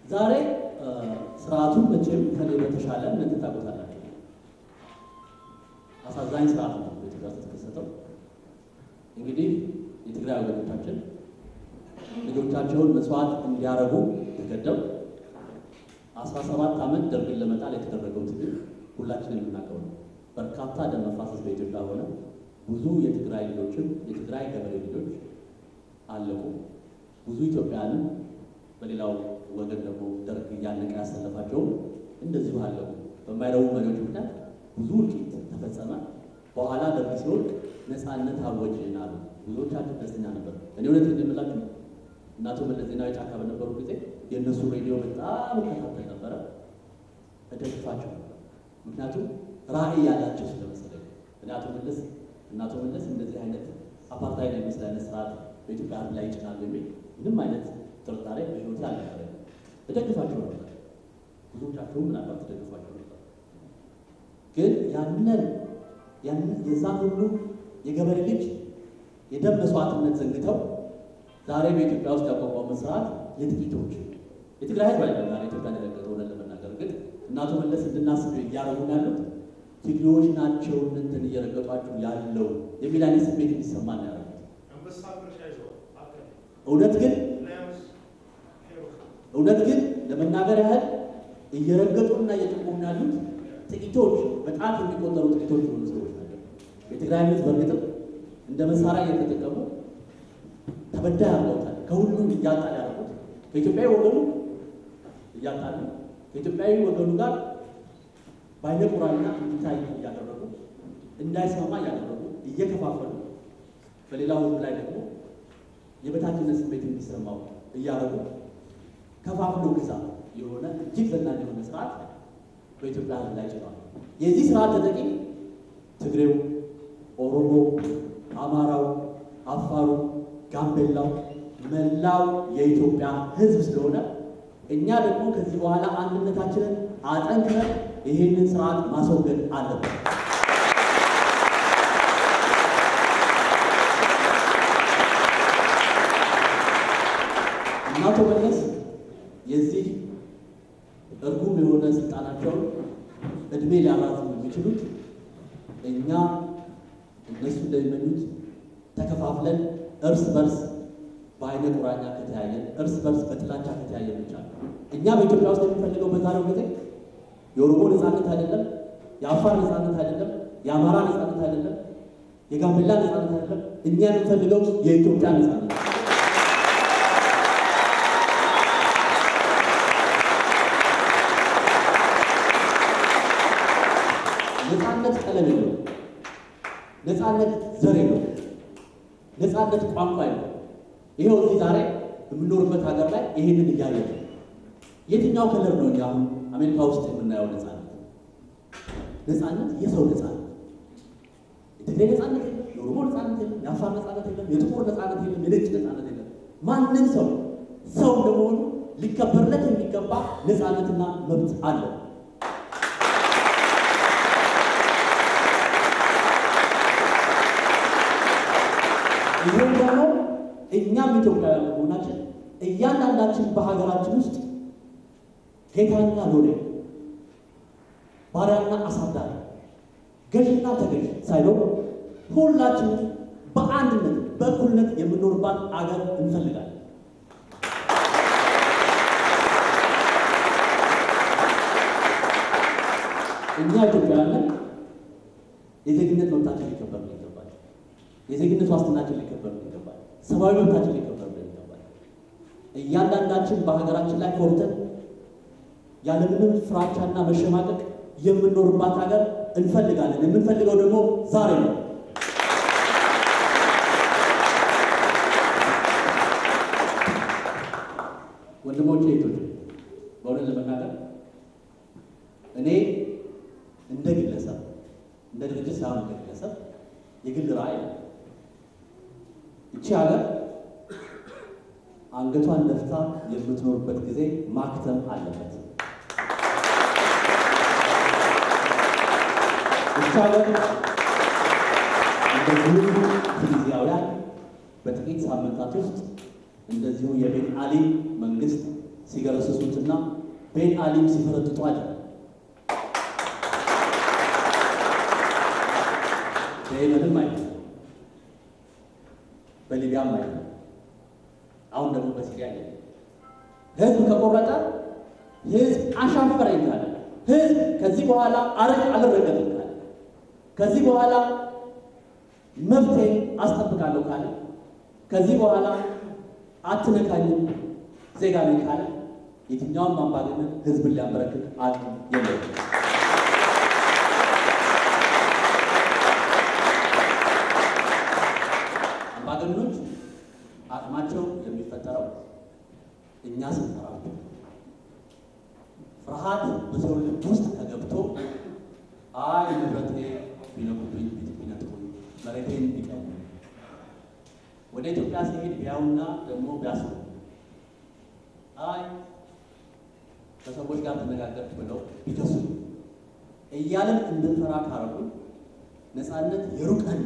ዛሬ ስርዓቱን መቼም ከኔ በተሻለ ምን ታውቁታላችሁ። አሳዛኝ ስርዓት ነው በኢትዮጵያ ውስጥ የተከሰተው። እንግዲህ የትግራይ ወገኖቻችን ልጆቻቸውን መስዋዕት እንዲያረጉ ተገደው አስራ ሰባት ዓመት ደርግን ለመጣል የተደረገው ትግል ሁላችንም የምናውቀው ነው። በርካታ ደም መፋሰስ በኢትዮጵያ ሆነ። ብዙ የትግራይ ልጆችም የትግራይ ገበሬ ልጆች አለቁ። ብዙ ኢትዮጵያውያንም በሌላው ወገን ደግሞ ደርግ እያነቀ ያሰለፋቸውም እንደዚሁ አለቁ። በማይረቡ መሪዎች ምክንያት ብዙ እልቂት ተፈጸመ። በኋላ ደርግ ሲወድቅ ነፃነት አወጅን አሉ። ብዙዎቻችን ደስተኛ ነበር። እኔ እውነት እንደምላችሁ እናቶ መለስ ዜናዊ ጫካ በነበሩ ጊዜ የእነሱ ሬዲዮ በጣም እከታተል ነበረ፣ እደግፋቸው ነበር። ምክንያቱም ራዕይ ያላቸው ስለመሰለኝ እኔ አቶ መለስ እናቶ መለስ እንደዚህ አይነት አፓርታይድ የሚመስል አይነት ስርዓት በኢትዮጵያ ሕዝብ ላይ ይጭናሉ የሚል ምንም አይነት ጥርጣሬ በህይወቴ አልነበረኝ። እደግፋቸው ነበር። ብዙዎቻቸውም ምናልባት ተደግፏቸው ነበር። ግን ያንን የዛን ሁሉ የገበሬ ልጅ የደም መስዋዕትነት ዘንግተው ዛሬ በኢትዮጵያ ውስጥ ያቋቋመ ስርዓት የጥቂቶች የትግራይ ህዝብ አይደለም ዛሬ ኢትዮጵያ የለቀቀው እውነት ለመናገር ግን እናቶ መለስ እንድናስብ እያደረጉን ያሉት ትግሬዎች ናቸው እንትን እየረገጧችሁ ያለው የሚል አይነት ስሜት እንዲሰማ ነው ያደረጉት። እውነት ግን እውነት ግን ለመናገር ያህል እየረገጡና እየጠቆሙ ያሉት ጥቂቶች በጣት የሚቆጠሩ ጥቂቶች የሆኑ ሰዎች ናቸው። የትግራይ ህዝብ በእርግጥም እንደ መሳሪያ እየተጠቀሙ ተበዳይ አድርገውታል። ከሁሉም እያጣል ያደረጉት ከኢትዮጵያዊ ወገኑ እያጣሉ ከኢትዮጵያዊ ወገኑ ጋር በአይነ ቁራኛ እንዲታይ እያደረጉ እንዳይስማማ እያደረጉ እየከፋፈሉ በሌላው ህዝብ ላይ ደግሞ የበታችነት ስሜት እንዲሰማው እያደረጉ ከፋፍሎ ግዛ የሆነ እጅግ ዘናኝ የሆነ ስርዓት በኢትዮጵያ ህዝብ ላይ ጭኗል። የዚህ ስርዓት ተጠቂ ትግሬው፣ ኦሮሞ፣ አማራው፣ አፋሩ፣ ጋምቤላው መላው የኢትዮጵያ ህዝብ ስለሆነ እኛ ደግሞ ከዚህ በኋላ አንድነታችንን አጠንክረን ይህንን ስርዓት ማስወገድ አለብን። እናቶ መለስ የዚህ እርጉም የሆነ ስልጣናቸውን እድሜ ሊያራዝሙ የሚችሉት እኛ እነሱ እንደሚመኙት ተከፋፍለን እርስ በርስ በአይነ ቁራኛ ከተያየን እርስ በርስ በጥላቻ ከተያየን ብቻ ነው። እኛ በኢትዮጵያ ውስጥ የምንፈልገው በዛሬው ጊዜ የኦሮሞ ነፃነት አይደለም፣ የአፋር ነፃነት አይደለም፣ የአማራ ነፃነት አይደለም፣ የጋምቤላ ነፃነት አይደለም። እኛ የምንፈልገው የኢትዮጵያ ነፃነት ነው። ነፃነት ቀለም የለው፣ ነፃነት ዘር የለው፣ ነፃነት ቋንቋ የለው። ይኸው እዚህ ዛሬ የምንኖርበት ሀገር ላይ ይሄንን እያየ ነው። የትኛው ከለር ነው እኛ አሁን አሜሪካ ውስጥ የምናየው ነፃነት? ነፃነት የሰው ነፃነት፣ የትግሬ ነፃነት የለም፣ የኦሮሞ ነፃነት የለም፣ የአፋር ነፃነት የለም፣ የጥቁር ነፃነት የለም፣ የነጭ ነፃነት የለም። ማንም ሰው ሰው እንደመሆኑ ሊከበርለት የሚገባ ነፃነትና መብት አለው። ይህም ደግሞ እኛም ኢትዮጵያውያን መሆናችን እያንዳንዳችን በሀገራችን ውስጥ ጌታና ሎሌ፣ ባሪያና አሳዳሪ፣ ገዥና ተገዥ ሳይሆን ሁላችንም በአንድነት በእኩልነት የምንኖርባት አገር እንፈልጋለን። እኛ ኢትዮጵያውያን የዜግነት መብታችን ሊከበር ይገባል። የዜግነት ዋስትናችን ሊከበር ይገባል። ሰብአዊ መብታችን ሊከበር ይገባል። እያንዳንዳችን በሀገራችን ላይ ኮርተን ያለምንም ፍራቻና መሸማቀቅ የምንኖርባት ሀገር እንፈልጋለን። የምንፈልገው ደግሞ ዛሬ ነው። ወንድሞቼ እህቶቼ፣ በእውነት ለመናገር እኔ እንደ ግለሰብ እንደ ድርጅት ሳይሆን እንደ ግለሰብ የግል ራዕይ እቺ ሀገር አንገቷን ደፍታ የምትኖርበት ጊዜ ማክተም አለበት። እቺ ሀገር እንደዚሁ ቱኒዚያውያን በጥቂት ሳምንታት ውስጥ እንደዚሁ የቤን አሊ መንግስት ሲገረስሱትና ቤን አሊም ሲፈረጥጡ አለ። በየመንም አይተ በሊቢያም አይተ አሁን ደግሞ በሲሪያ ለ ህዝብ ከቆረጠ ህዝብ አሻፈረኝ ካለ ህዝብ ከዚህ በኋላ አረግ አልረገጥም ካለ ከዚህ በኋላ መብቴ አስጠብቃለሁ ካለ ከዚህ በኋላ አትነካኝም ዜጋ ነኝ ካለ የትኛውም አምባገነን ህዝብን ሊያንበረክክ አቅም የለውም። አምባገነኖች አቅማቸው የሚፈጠረው እኛ ስንፈራቸው፣ ፍርሃት በሰው ልብ ውስጥ ተገብቶ አይ ንብረቴ ቢነኩብኝ፣ ቤት ቢነጥቁኝ፣ መሬቴን ቢቀሙ ወደ ኢትዮጵያ ሲሄድ ቢያዩና ደግሞ ቢያስቡ አይ ከሰዎች ጋር ተነጋገርኩ ብለው ቢከሱ እያለን እንድንፈራ ካረጉ ነፃነት የሩቀን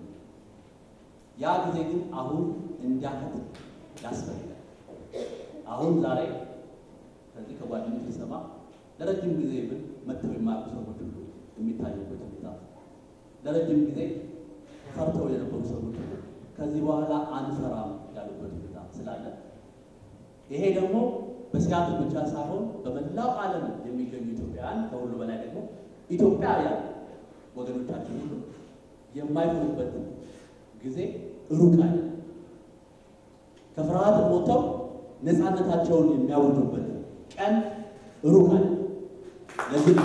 ያ ጊዜ ግን አሁን እንዲያከት ያስፈልጋል። አሁን ዛሬ ከዚህ ከጓደኞች ሲሰማ ለረጅም ጊዜ ብል መጥተው የማያውቁ ሰዎች ሁሉ የሚታዩበት ሁኔታ ለረጅም ጊዜ ፈርተው የነበሩ ሰዎች ሁሉ ከዚህ በኋላ አንፈራም ያሉበት ሁኔታ ስላለ ይሄ ደግሞ በሲያትል ብቻ ሳይሆን በመላው ዓለም የሚገኙ ኢትዮጵያውያን ከሁሉ በላይ ደግሞ ኢትዮጵያውያን ወገኖቻችን ሁሉ የማይሆኑበት ጊዜ ሩቅ አለ። ከፍርሃት ሞተው ነፃነታቸውን የሚያወርዱበት ቀን ሩቅ አለ። ለዚህ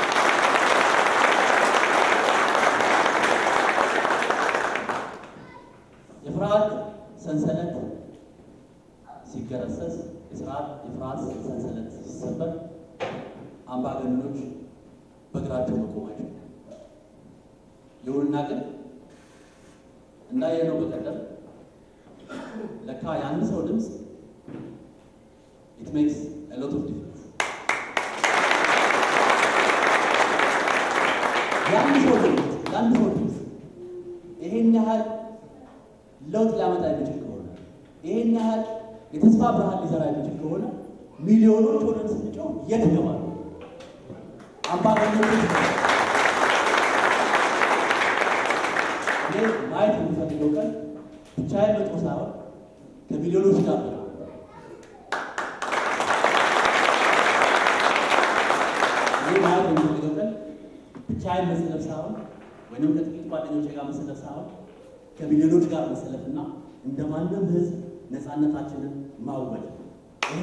የፍርሃት ሰንሰለት ሲገረሰስ የስርዓት የፍርሃት ሰንሰለት ሲሰበር አምባገነኖች በእግራቸው መቆማቸው። ይሁንና ግን እንዳየነው በቀደም ለካ የአንድ ሰው ድምፅ ኢት ሜክስ አ ሎት ኦፍ ዲፍረንስ። የአንድ ሰው ድምፅ የአንድ ሰው ድምፅ ይሄን ያህል ለውጥ ሊያመጣ የሚችል ከሆነ ይሄን ያህል የተስፋ ብርሃን ሊዘራ የሚችል ከሆነ ሚሊዮኖች ሆነን ስንጮህ የት ይገባሉ? አምባገነኖች እኔ ማየት የሚፈልገው ቀን ብቻዬን መጥቶ ሳይሆን ከሚሊዮኖች ጋር ነው። እኔ ማየት የሚፈልገው ቀን ብቻዬን መሰለፍ ሳይሆን ወይንም ከጥቂት ጓደኞቼ ጋር መሰለፍ ሳይሆን ከሚሊዮኖች ጋር መሰለፍና እንደ ማንም ህዝብ ነፃነታችንን ማወጅ ይሄ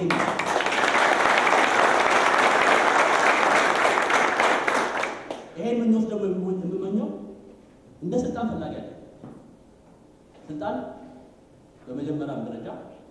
ይሄን ምኞት ደግሞ የምመኘው እንደ ስልጣን ፈላጊ አለ። ስልጣን በመጀመሪያም ደረጃ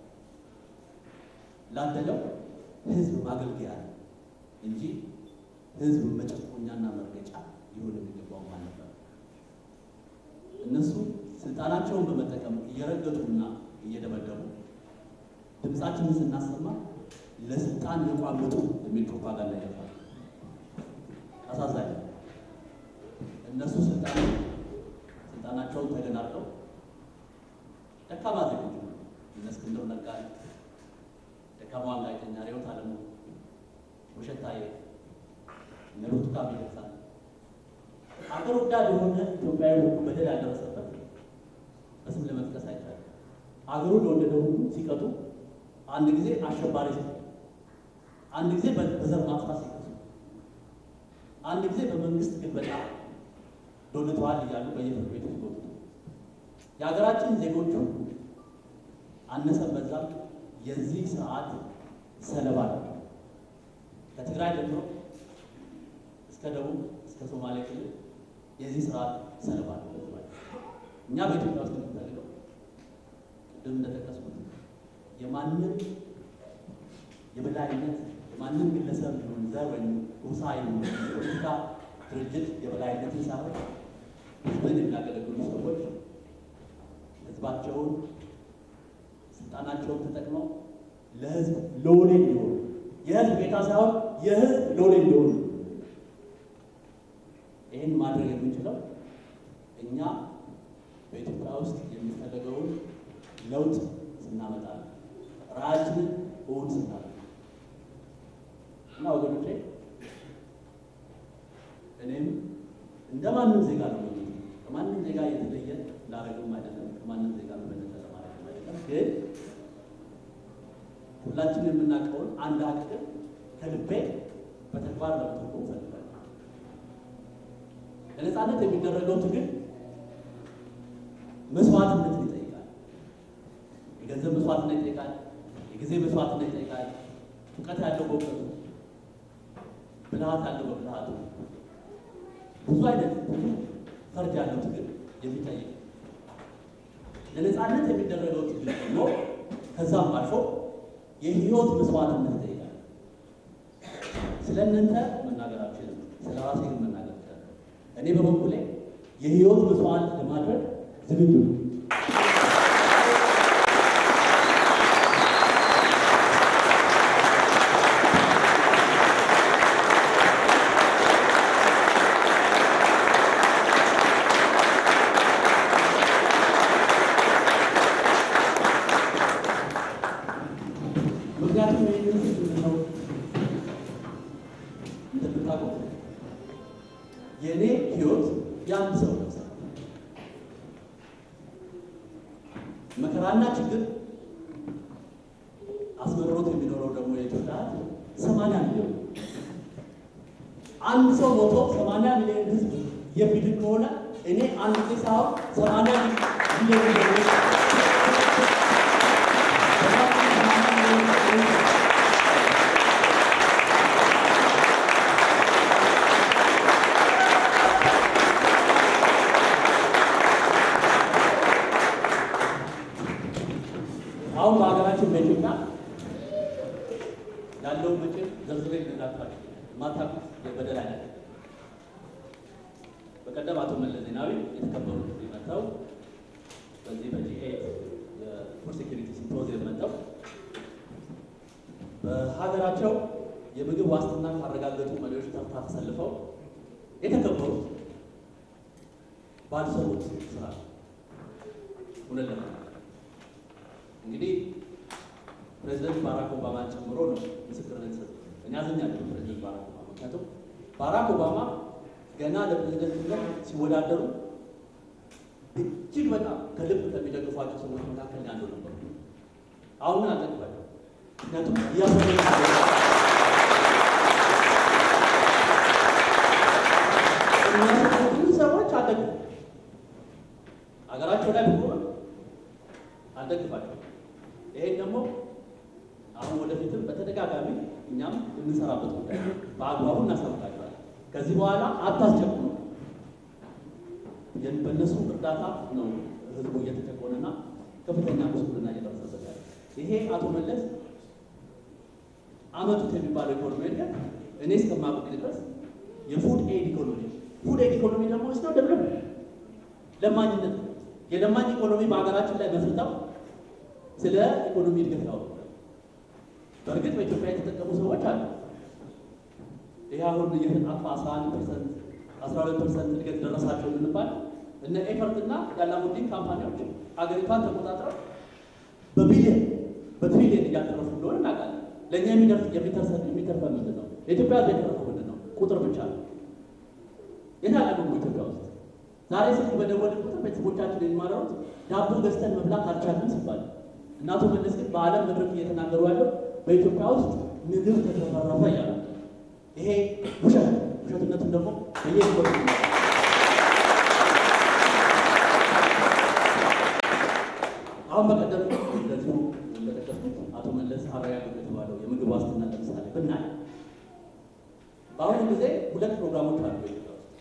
ላደለው ህዝብ ማገልገያ እንጂ ህዝብ መጨቆኛና መርገጫ ሊሆን የሚገባው ማለት ነው። እነሱ ስልጣናቸውን በመጠቀም እየረገጡና እየደበደቡ ድምፃችንን ስናሰማ ለስልጣን የቋመጡ የሚል ፕሮፓጋንዳ ይገባል። አሳዛኝ እነሱ ስልጣን ስልጣናቸውን ተገናርጠው ደካማ ዜጎች እነ እስክንድር ነጋ፣ ደካማዋን ጋዜጠኛ ርዕዮት ዓለሙ፣ ውብሸት ታዬ፣ እነ ብርቱካን ሚደቅሳ አገር ወዳድ የሆነ ኢትዮጵያዊ በደል ያደረሰበት በስም ለመጥቀስ አይቻልም። አገሩን ለወደደ ሁሉ ሲቀጡ፣ አንድ ጊዜ አሸባሪ ሲቀጡ፣ አንድ ጊዜ በዘር ማጥፋት ሲቀጡ፣ አንድ ጊዜ በመንግስት ግልበጣ ዶልተዋል እያሉ በየፍርድ ቤቱ ሲጎቱ የሀገራችን ዜጎቹ አነሰን በዛም የዚህ ስርዓት ሰለባ ነው። ከትግራይ ጀምሮ እስከ ደቡብ እስከ ሶማሌ ክልል የዚህ ስርዓት ሰለባ ነው። እኛ በኢትዮጵያ ውስጥ የምንፈልገው ቅድም እንደጠቀስኩት የማንም የበላይነት የማንም ግለሰብ ይሁን ዘር ወይም ጎሳ ይሁን የፖለቲካ ድርጅት የበላይነትን ሳይሆን ህዝብን የሚያገለግሉ ሰዎች ህዝባቸውን ስልጣናቸውን ተጠቅመው ለህዝብ ሎሌ እንዲሆኑ የህዝብ ጌታ ሳይሆን የህዝብ ሎሌ እንዲሆኑ ይህን ማድረግ የምንችለው እኛ በኢትዮጵያ ውስጥ የሚፈለገውን ለውጥ ስናመጣ ራዕያችንን እውን ስናደርግ እና ወገኖቼ እኔም እንደ ማንም ዜጋ ነው የሚሉት ከማንም ዜጋ የተለየ ላረግም አይደለም፣ ከማንም ዜጋ በበለጠ ለማድረግም አይደለም። ግን ሁላችን የምናውቀውን አንድ ሀቅ ግን ከልቤ በተግባር ለመተርጎም እፈልጋለሁ። ለነፃነት የሚደረገው ትግል መስዋዕትነትን ይጠይቃል። የገንዘብ መስዋዕትነት ይጠይቃል። የጊዜ መስዋዕትነት ይጠይቃል። እውቀት ያለው በእውቀቱ፣ ብልሃት ያለው በብልሃቱ ብዙ አይነት ብዙ ፈርጅ ያለው ትግል የሚጠይቅ ለነፃነት የሚደረገው ትግል ደግሞ ከዛም አልፎ የህይወት መስዋዕትነት ይጠይቃል። ስለ እናንተ መናገር አልችልም፣ ስለ ራሴ ግን መናገር እችላለሁ። እኔ በበኩሌ የህይወት መስዋዕት ለማድረግ ዝግጁ ነው። ምክንያቱም ይህንን ምንድነው እንደምታውቀው የእኔ ህይወት የአንድ ሰው ነው። መከራና ችግር አስመርሮት የሚኖረው ደግሞ የኢትዮጵያ ህዝብ ሰማንያ ሚሊዮን አንድ ሰው ሞቶ ሰማንያ ሚሊዮን ህዝብ የሚድን ከሆነ እኔ አንድ ጊዜ ሳይሆን ሰማንያ ሚሊዮን አሁን በሀገራችን በኢትዮጵያ ያለውን መቼም ዘርዝሬ ልነግራችሁ የማታውቁት የበደል አይነት በቀደም አቶ መለስ ዜናዊ የተከበሩ መጥተው በዚህ በጂኤ የፉድ ሴኪሪቲ ሲምፖዚየም መጥተው በሀገራቸው የምግብ ዋስትና ካረጋገጡ መሪዎች ተርታ ተሰልፈው የተከበሩት ባልሰሩት ስራ እውነት ለመናገር እንግዲህ ፕሬዚደንት ባራክ ኦባማን ጨምሮ ነው ምስክርነት የሰጡት። እኔ አዝኛለሁ ፕሬዚደንት ባራክ ኦባማ ምክንያቱም ባራክ ኦባማ ገና ለፕሬዚደንትነት ሲወዳደሩ እጅግ በጣም ከልብ ከሚደግፏቸው ሰዎች መካከል አንዱ ነበሩ። አሁን ግን አልደግፋቸው። ምክንያቱም እያሰ ብዙ ሰዎች አልደግፉ ሀገራቸው ላይ ብሆን አልደግፋቸው። ይሄን ደግሞ አሁን ወደፊትም በተደጋጋሚ እኛም የምንሰራበት ጉዳይ በአግባቡ እናሳውቃቸዋለን። ከዚህ በኋላ አታስቸኩሉ። በእነሱ እርዳታ ነው ህዝቡ እየተጨቆነና ከፍተኛ ጉስቁልና እየደረሰበት ያለ። ይሄ አቶ መለስ አመቱት የሚባለው ኢኮኖሚ እድገት እኔ እስከማውቅ ድረስ የፉድ ኤድ ኢኮኖሚ ፉድ ኤድ ኢኮኖሚ ደግሞ ስነው ደብረ ለማኝነት የለማኝ ኢኮኖሚ በሀገራችን ላይ መስርተው ስለ ኢኮኖሚ እድገት ያወሩ። በእርግጥ በኢትዮጵያ የተጠቀሙ ሰዎች አሉ። ይህ አሁን እየተጣፋ 11 ፐርሰንት 12 ፐርሰንት እድገት ደረሳቸው የምንባል እነ ኤፈርት እና የአላሙዲን ካምፓኒዎች ሀገሪቷን ተቆጣጥረው በቢሊየን በትሪሊየን እያተረፉ እንደሆነ እናውቃለን። ለእኛ የሚተርፈን ምንድን ነው? ለኢትዮጵያ ሕዝብ የተረፈው ምንድን ነው? ቁጥር ብቻ ነው። የታቀዱ ኢትዮጵያ ውስጥ ዛሬ ስልክ በደወልን ቁጥር ቤተሰቦቻችን የሚማረሩት ዳቦ ገዝተን መብላት አልቻልንም ሲባል እና አቶ መለስ ግን በዓለም መድረክ እየተናገሩ ያለው በኢትዮጵያ ውስጥ ምግብ ተተረፈ እያሉ ይሄ ውሸት ውሸትነቱን ደግሞ በየ አሁን በቀደም እንደዚሁ እንደጠቀስኩት አቶ መለስ አረጋገጡ የተባለው የምግብ ዋስትና ለምሳሌ ብናይ በአሁኑ ጊዜ ሁለት ፕሮግራሞች አሉ በኢትዮጵያ ውስጥ።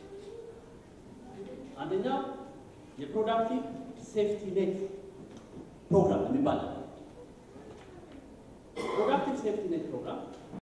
አንደኛው የፕሮዳክቲቭ ሴፍቲ ኔት ፕሮግራም የሚባል ፕሮዳክቲቭ ሴፍቲ ኔት ፕሮግራም